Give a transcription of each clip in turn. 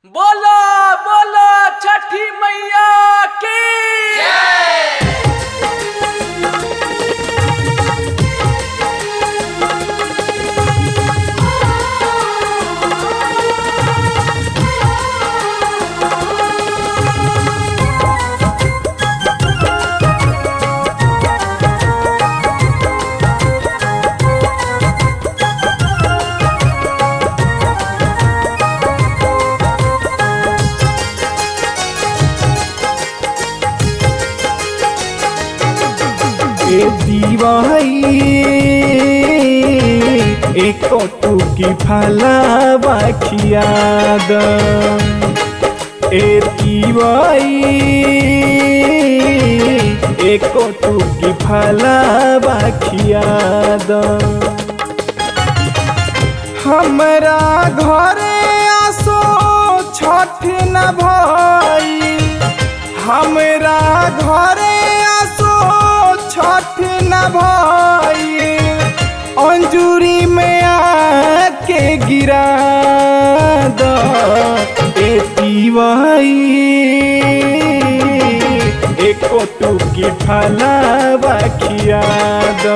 बोलो बोलो छठी मैया की ए दीवाई एक टूकी फलावा खियाद ए दीवाई एक टूकी फलावा खियाद हमरा घरे आसो छठ न भाई हमरा घरे आसो छठ न भाई अंजूरी में आके गिरा द एतीवाई एको टूकी फलावा खिया द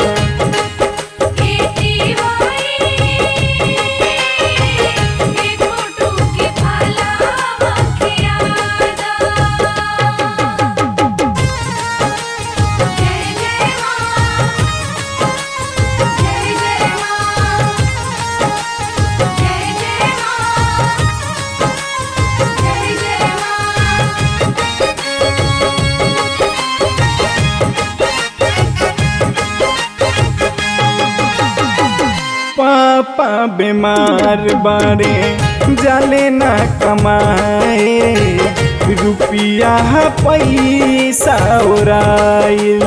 पापा बीमार बारे जाले ना कमाए रुपिया पैसा उड़ाइल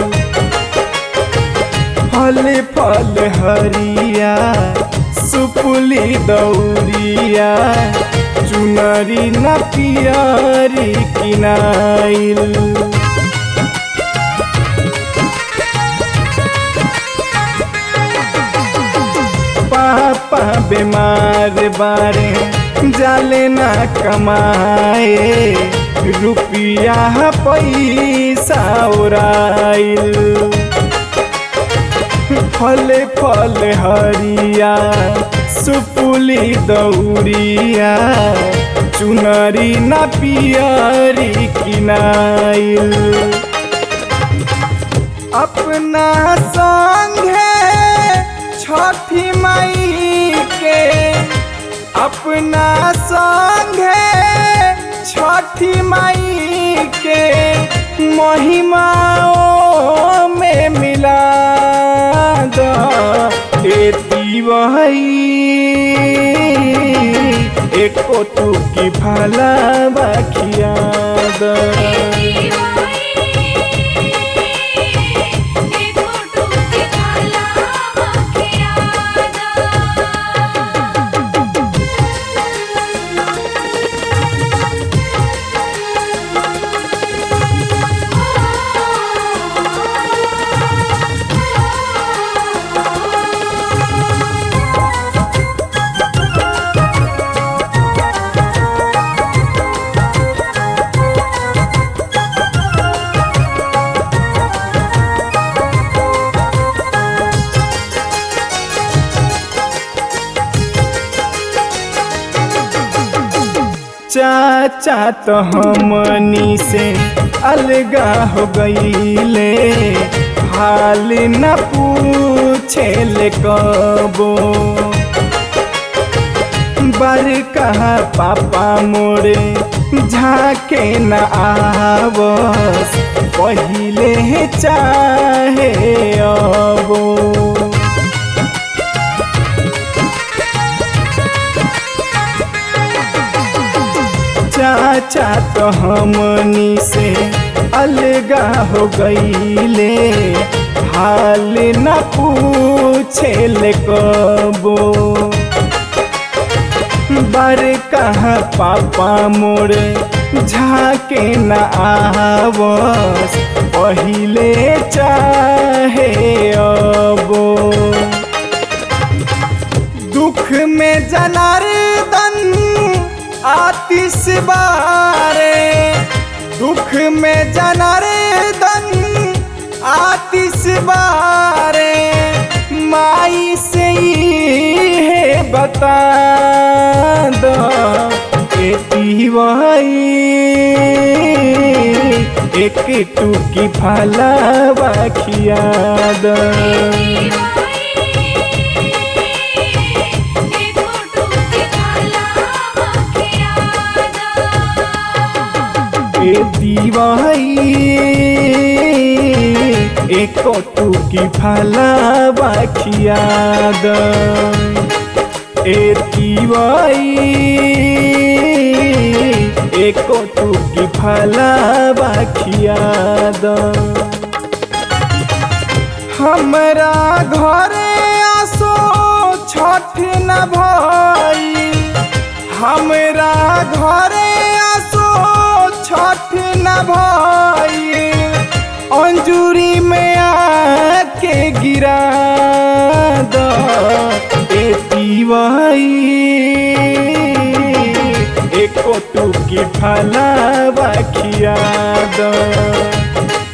फल फल हरिया सुपुली दौरिया चुनरी न पियरी किनाइल पापा बीमार बारे जाले ना कमाए रुपिया पैसा उड़ाइल फल फल हरिया सुपुली दौरिया चुनरी न पियरी किनाइल अपना संगे छठी माई के अपना संगे छठी माई के महिमाओं में मिला दो एती वही एको टूकी भला बखिया दो चाचा तो हमनी से अलगा हो गईले हाल न पूछे ले कबो बर कहा पापा मोरे झाके न आवस पहिले चाहे अबो चाचा तो हमनी से अलगा हो गईले हाल न पूछे ले कबो बर कहा पापा मोरे झाके न आवस पहिले चाहे अबो दुख में जनार्दन आतिश बारे दुख में जनार्दन आतिश बारे माई से है बता दो एती वही एक टूकी फलावा खिया दो ए दीवाई एक टूकी फलावा खिया दो ए दीवाई एक टूकी फलावा खिया दो हमरा घरे आसो छठ न भाई हमरा घरे आसो छठ न भाई अंजूरी में आके गिरा दो एती वही एको टूकी फलावा खिया दो